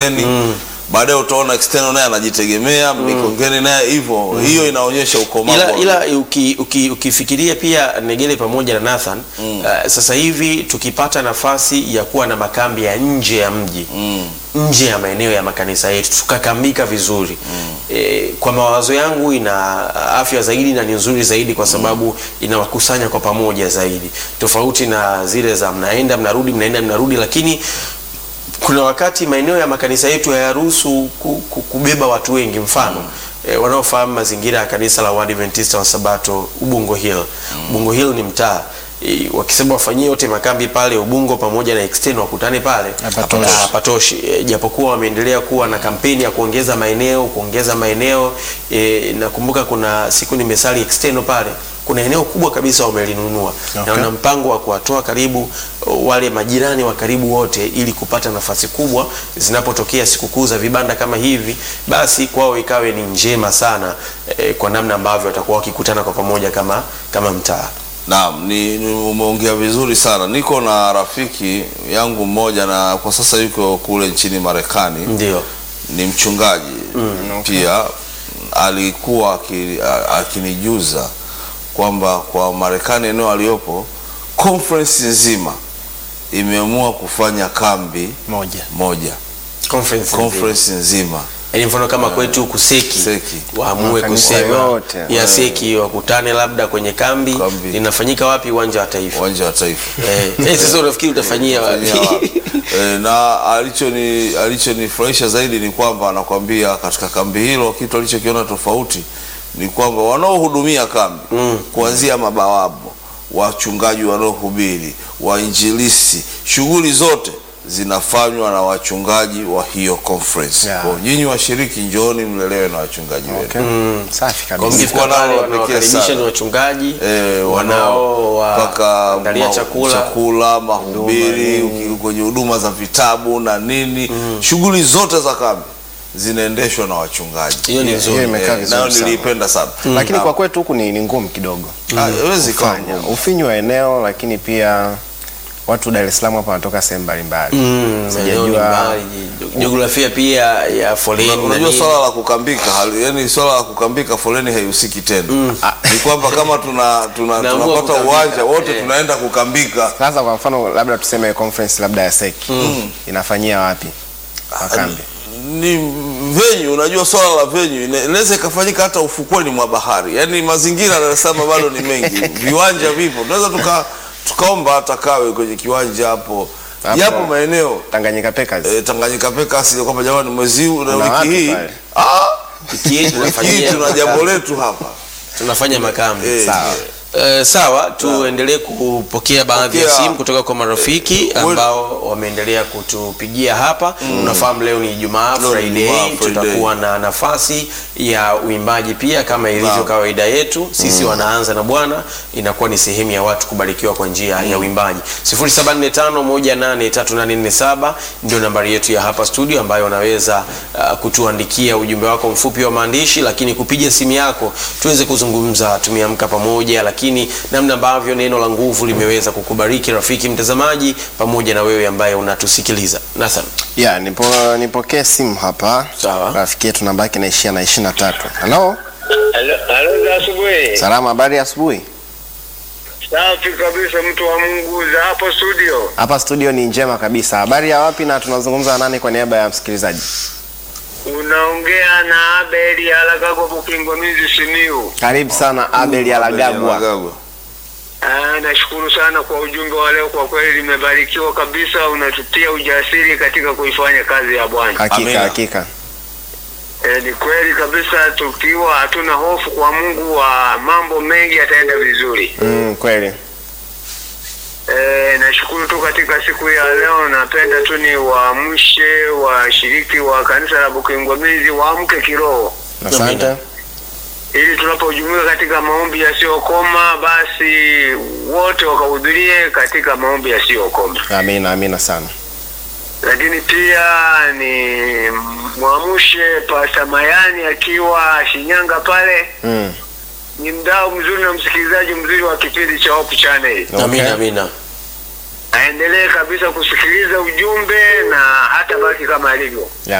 Mikongeni baadaye utaona external naye anajitegemea Mikongeni naye hivyo hiyo inaonyesha ukomavu ila, wa- ila uki, uki, ukifikiria pia Negele pamoja na Nathan uh, sasa hivi tukipata nafasi ya kuwa na makambi ya nje ya mji nje ya maeneo ya makanisa yetu tukakambika vizuri e, kwa mawazo yangu ina afya zaidi na ni nzuri zaidi kwa sababu inawakusanya kwa pamoja zaidi tofauti na zile za mnaenda mnarudi mnaenda mnarudi lakini kuna wakati maeneo ya makanisa yetu hayaruhusu ku, ku, kubeba watu wengi mfano E, wanaofahamu mazingira ya kanisa la Waadventista wa Sabato Ubungo Hill. Ubungo Hill ni mtaa e, wakisema wafanyie yote makambi pale Ubungo pamoja na external wakutane pale Hapatoshi. Ah, hapatoshi. E, japokuwa wameendelea kuwa na kampeni ya kuongeza maeneo kuongeza maeneo e, nakumbuka kuna siku nimesali external pale kuna eneo kubwa kabisa wamelinunua na Okay. wana mpango wa kuwatoa karibu uh, wale majirani wa karibu wote ili kupata nafasi kubwa zinapotokea sikukuu za vibanda kama hivi basi kwao ikawe ni njema sana eh, kwa namna ambavyo watakuwa wakikutana kwa pamoja kama kama mtaa Naam, ni, ni umeongea vizuri sana. Niko na rafiki yangu mmoja na kwa sasa yuko kule nchini Marekani ndio ni mchungaji pia alikuwa aki- a- akinijuza kwamba kwa Marekani eneo aliyopo conference nzima imeamua kufanya kambi moja moja conference, conference nzima Yaani mfano kama kwetu kuseki Seki. waamue Makanisa kusema yote. ya seki wakutane labda kwenye kambi, Kambi. linafanyika wapi uwanja wa taifa uwanja wa taifa eh, eh, sasa unafikiri utafanyia Fanyia wapi wapi? e, na alichoni alichonifurahisha zaidi ni kwamba anakwambia katika kambi hilo kitu alichokiona tofauti ni kwamba wanaohudumia kambi mm. kuanzia mabawabu wachungaji wanaohubiri wainjilisi shughuli zote zinafanywa na wachungaji wa hiyo conference Yeah. kwa nyinyi washiriki njooni mlelewe na wachungaji wenu okay. safi Kwa kabisa mkifika Nao pale wa pekee wanawakaribisha sana. ni wachungaji Eh, wanao mpaka waandalia ma- chakula chakula mahubiri uki- kwenye huduma za vitabu na nini shughuli zote za kambi zinaendeshwa na wachungaji Hiyo ni Hiyo nzuri. imekaa Eh, vizuri nayo sana. niliipenda sana lakini Na- kwa kwetu huku ni, ni ngumu kidogo Ah, haiwezi kuwa kufanya ngumu. ufinyu wa eneo lakini pia watu Dar es Salaam hapa wanatoka sehemu mbalimbali Mm, maeneo ni mbali. jiografia pia ya foleni Una- na unajua nini. swala la kukambika hali- yani swala la kukambika foleni haihusiki tena ni kwamba kama tuna, tuna, Tunaamua tunapata kukambika. uwanja wote Eh. tunaenda kukambika sasa kwa mfano labda tuseme conference labda ya seki inafanyia wapi makambi ni venyu unajua swala la venyu ina- inaweza ikafanyika hata ufukweni mwa bahari yaani mazingira ya Dar es Salaam bado ni mengi viwanja vipo tunaweza tuka, tukaomba hata kawe kwenye kiwanja hapo Hapo. yapo maeneo Tanganyika Packers e, Tanganyika Pekas kwamba jamani mwezi huu na Kuna wiki watu hii pale. ah, Wiki hii wiki hii tunafanyia tuna jambo letu hapa tunafanya makambi Eh, sawa Eh, sawa tuendelee kupokea baadhi ya Pokea. simu kutoka kwa marafiki ambao wameendelea kutupigia hapa unafahamu leo ni Ijumaa Leo ni Friday Ijumaa, Friday. tutakuwa na nafasi ya uimbaji pia kama ilivyo Naam. kawaida yetu sisi wanaanza na Bwana inakuwa ni sehemu ya watu kubarikiwa kwa njia ya uimbaji 0745183847 ndio nambari yetu ya hapa studio ambayo unaweza uh, kutuandikia ujumbe wako mfupi wa maandishi lakini kupiga simu yako tuweze kuzungumza tumeamka pamoja lakini namna ambavyo neno la nguvu limeweza kukubariki rafiki mtazamaji pamoja na wewe ambaye unatusikiliza Nathan ya nipo nipokee simu hapa Sawa. rafiki yetu namba yake inaishia na ishirini na tatu halo Halo, halo za asubuhi. salama habari ya asubuhi Safi kabisa, mtu wa Mungu za hapo studio. hapa studio ni njema kabisa habari ya wapi na tunazungumza na nani kwa niaba ya msikilizaji Unaongea na Abeli Alagagwa Bukingwamizi Simiu. karibu sana abel alagabwa Magagwa. Ah, nashukuru sana kwa ujumbe wa leo, kwa kweli limebarikiwa kabisa, unatutia ujasiri katika kuifanya kazi ya Bwana. hakika Amina. hakika E, ni kweli kabisa, tukiwa hatuna hofu kwa Mungu wa mambo mengi yataenda vizuri. mm, kweli E, nashukuru tu katika siku ya leo, napenda tu ni waamshe washiriki wa kanisa la Bukingwamizi waamke kiroho asante ili tunapojumuika katika maombi yasiyokoma basi wote wakahudhurie katika maombi yasiyokoma. amina amina sana Lakini pia ni mwamshe Pasta Mayani akiwa Shinyanga pale, mm. ni mdau mzuri na msikilizaji mzuri wa kipindi cha Hope Channel. Okay. amina amina Aendelee kabisa kusikiliza ujumbe na hata baki kama alivyo. ya